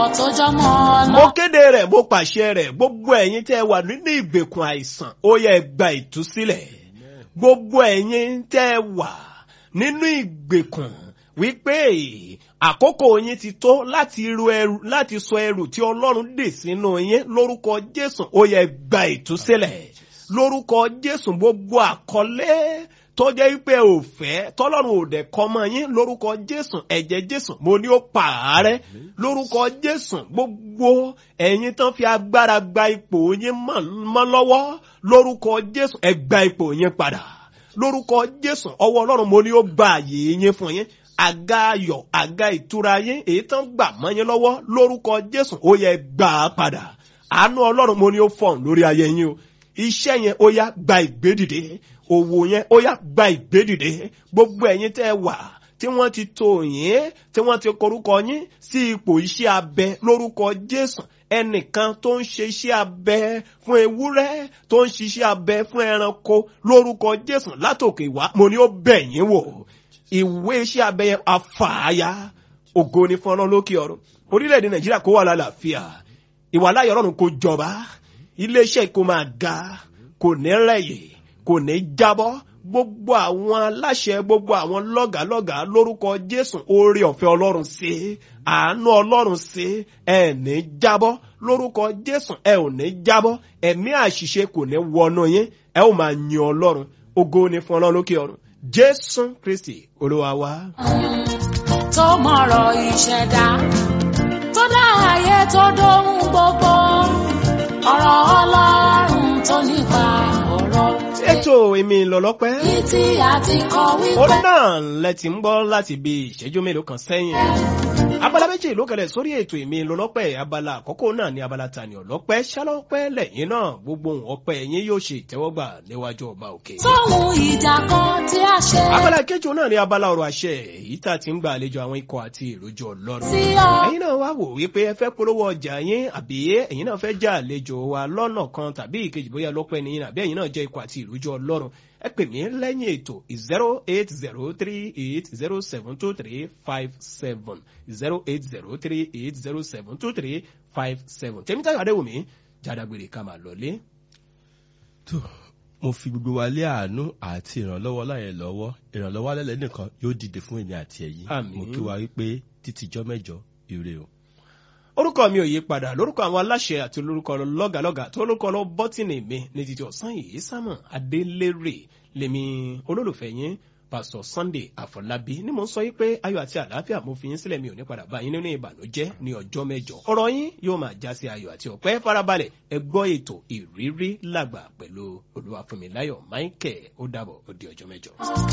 tó jọmọ mo lọ. kéde rẹ̀ mo pàṣẹ rẹ̀ gbogbo ẹ̀yin tẹ́ ẹ wà nínú ìgbèkùn àìsàn ó yẹ ẹ gba ìtúsílẹ̀ gbogbo ẹ̀yin tẹ́ ẹ wà nínú ìgbèkùn wípé àkókò yín ti tó láti ru ẹrù láti sọ ẹrù tí ọlọ́run dè sínú yín lórúkọ jésù ó yẹ ẹ gba ìtúsílẹ̀ lórúkọ jésù gbogbo àkọlé tó jẹ́ wípé ò fẹ́ tọ́lọ́run ò dẹ̀ kọ́ mọ́ yín lórúkọ jésù ẹ̀jẹ̀ jésù mo ní ó pààrẹ́ lórúkọ jésù gbogbo ẹ̀yin tán fi agbára gba ipò yín mọ́ mọ́ lọ́wọ́ lórúkọ jésù ẹ gba ipò yín padà lórúkọ jésù ọwọ́ ọlọ́run mo ní ó gba àyè yín fún yín àga ayọ̀ àga ìtura yín èyí tán gbà mọ́ yín lọ́wọ́ lórúkọ jésù ó yẹ gbà á padà àánú ọlọ́run mo ní ó fọ̀n lórí ayé yín o iṣẹ́ yẹn ó yá gba ìgbédìde òwò yẹn ó yá gba ìgbédìde gbogbo ẹ̀yin tẹ́ ẹ wà tí wọ́n ti tò yín tí wọ́n ti korúkọ yín sí ipò iṣẹ́ abẹ lórúkọ jésù ẹnìkan tó ń ṣe iṣẹ́ abẹ fún ewúrẹ́ tó ń ṣiṣẹ́ abẹ fún ẹranko lórúkọ jésù látòkè wá mo ní ó bẹ̀ yín wò ìwé iṣẹ́ abẹ yẹn afààyà ògo ni fún ọlọ́run lókè ọ̀run orílẹ̀-èdè nàìjíríà kó wà lálàáfíà ìwàláyọ̀ ọlọ́run kó jọba iléeṣẹ́ kó máa ga kò ní rẹ̀yẹ̀ kò ní jábọ́ gbogbo àwọn aláṣẹ gbogbo àwọn lọ́gàálọ́gàá lórúkọ jésù oore ọ̀fẹ́ ọlọ́run sí àánú ọlọ́run sí ẹ ní jábọ́ lórúkọ jésù ẹ ò ní jábọ́ ẹ̀mí àṣìṣe kò ní wọnú yín ẹ ò máa yin ọlọ́run ògo ni fún ọlọ́run lókè ọ̀run jésù kristi olúwa wa. tó mọ̀rọ̀ ìṣẹ̀dá tó dá ayé tó dóhun gbogbo ọ̀rọ̀ ọlọ́run tó nípa ọ̀rọ̀ ètò èmi lọ́lọ́pẹ́. ní tí a ti kọ wípé orin náà lẹ ti ń gbọ́ láti bí ìṣẹ́jú mélòó kan sẹ́yìn. abala méjì ló kẹlẹ̀ sórí ètò èmi lọ́lọ́pẹ́ abala àkọ́kọ́ náà ní abala tani ọ̀lọ́pẹ́ ṣálọ́pẹ́ lẹ́yìn náà gbogbo ohun ọpẹ́ yín yóò ṣe ìtẹ́wọ́gbà níwájú ọba òkè. tóhun ìjà kan tí a ṣe abala kejì náà ní abala ọ̀rọ̀ àṣẹ èyí tá a ti ń gba àlejò àwọn ikọ̀ àti ìrójú ọlọ́run. sí ọ ẹ̀yin náà wá wò wípé ẹ fẹ́ polówó ọjà yín àbí ẹ̀yin náà fẹ́ já àlejò wa lọ́nà kan tàbí ìkejì bóyá lọ́pẹ́ nìyí àbí ẹ̀yin náà jẹ́ ikọ̀ àti ìrójú ọlọ́run ẹ pè mí lẹ́yìn ètò zero eight zero three eight zero seven two three five seven zero eight zero three eight zero seven two three five seven tèmítayọ̀ adéwùmí jàdàgbèrè ká máa lọlé. tó mo fi gbogbo wa lé àánú àti ìrànlọ́wọ́ láyẹn lọ́wọ́ ìrànlọ́wọ́ alẹ́ nìkan yóò dìde fún èmi àti ẹ̀yin Àmín. mo kí wa wípé títí jọ́ mẹ́jọ ire o. orúkọ mi ò yí padà lórúkọ àwọn aláṣẹ àti lórúkọ lọ́gàlọ́gà tó lórúkọ lọ bọ́tìnì mi ní títí ọ̀sán yìí sámọ̀ adélérè lèmi olólùfẹ́ yín pásítọ̀ sunday àfọlábí ni mo ń sọ yí pé ayọ̀ àti àlàáfíà mo fi yín sílẹ̀ mi ò ní padà bá yín nínú ìbànújẹ́ ní ọjọ́ mẹ́jọ ọ̀rọ̀ yín yóò máa já sí ayọ̀ àti ọ̀pẹ́ farabalẹ̀ ẹ gbọ́ ètò ìrírí làgbà pẹ̀lú olúwàfúnmiláyọ̀ michael ó dàbọ̀ ó di ọjọ́ mẹ́jọ.